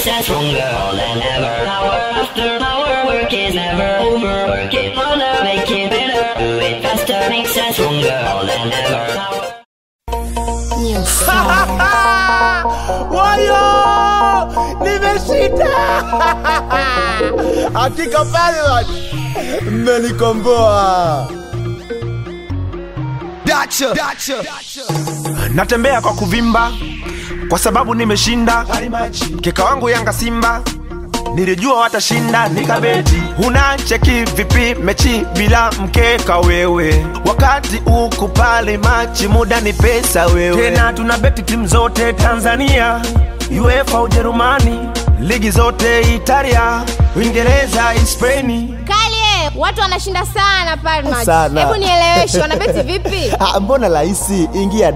makes us stronger than ever. Hour after hour, work is never over. Work it harder, make it better. Do it faster, makes us stronger than ever. Wayo! Nimeshinda! Hakika pale watu mmenikomboa. Dacha. Dacha. Natembea kwa kuvimba kwa sababu nimeshinda. Mkeka wangu Yanga Simba nilijua watashinda, nikabeti. Unacheki vipi mechi bila mkeka wewe, wakati uko pale machi, muda ni pesa wewe. Tena tuna beti timu zote Tanzania, UEFA Ujerumani, ligi zote Italia, Uingereza, Hispania Kali eh, watu wanashinda sana Palma. Sana. Hebu nieleweshe wanabeti vipi? Ah, mbona rahisi ingia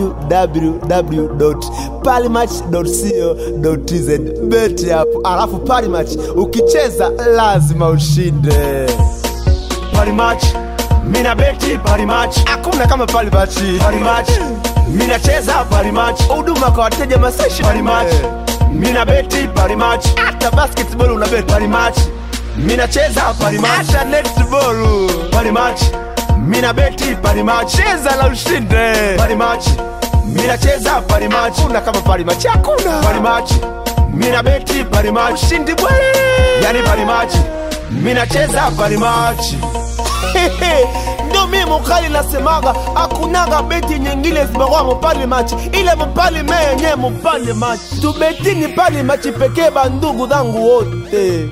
www.palimatch.co.tz beti hapo alafu palimatch ukicheza lazima ushinde Parimatch, mina beti Parimatch, hakuna kama palimatch Parimatch, mina cheza Parimatch, huduma kwa wateja masashi Parimatch, mina beti Parimatch, hata basketball una beti Parimatch, mina cheza Parimatch, hata netball Parimatch, mina beti Parimatch, cheza la ushinde Parimatch, mina cheza Parimatch, hakuna kama palimatch hakuna Parimatch, mina beti Parimatch, ushindi bwele yani Parimatch, mina cheza Parimatch. ndio mimi mukali nasemaga akunaga beti nyingine isipokuwa mupali machi ile mupali menye mupali machi tubetini pali machi pekee bandugu zangu wote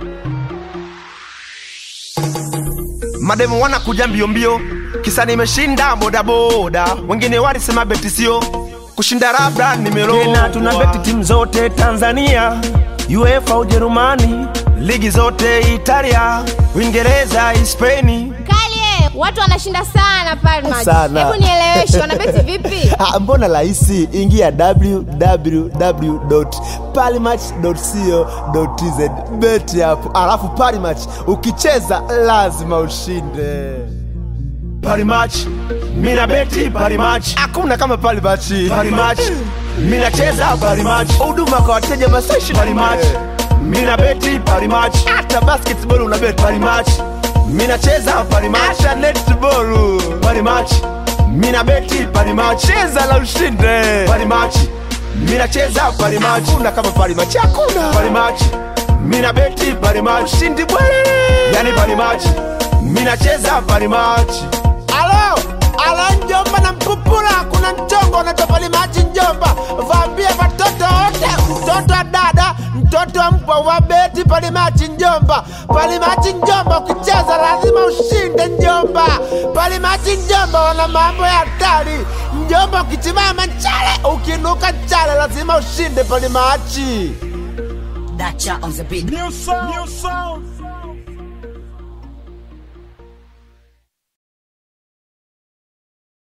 mademu wanakuja mbio mbio, kisa nimeshinda bodaboda. Wengine walisema beti sio kushinda, labda nimerogwa. Tena tuna beti timu zote Tanzania, UEFA Ujerumani, ligi zote Italia, Uingereza, Hispania. Kali eh, watu wanashinda sana Palma. Sana. Hebu nieleweshe wanabeti vipi? Ah, mbona rahisi ingia www.palimatch.co.tz beti hapo alafu palimatch ukicheza lazima ushinde Parimatch, mina beti Parimatch, hakuna kama palimatch Parimatch, mina cheza Parimatch, huduma kwa wateja masashi Parimatch, mina beti Parimatch, hata basketball una beti Parimatch, mina cheza Parimatch, hata netball Parimatch, mina beti Parimatch, cheza la ushinde Parimatch, mina cheza Parimatch, hakuna kama palimatch hakuna Parimatch, mina beti Parimatch, ushindi bwele yani Parimatch, mina cheza Parimatch. alo ala njomba na mpupula kuna mchongo unaitwa palimachi njomba vaambie watoto wote mtoto wa dada mtoto wa mpwa wabeti palimachi njomba palimachi njomba ukicheza lazima ushinde njomba palimachi njomba wana mambo ya hatari njomba ukichimama chale ukinuka chale lazima ushinde palimachi Dacha on the beat. New sound. New sound.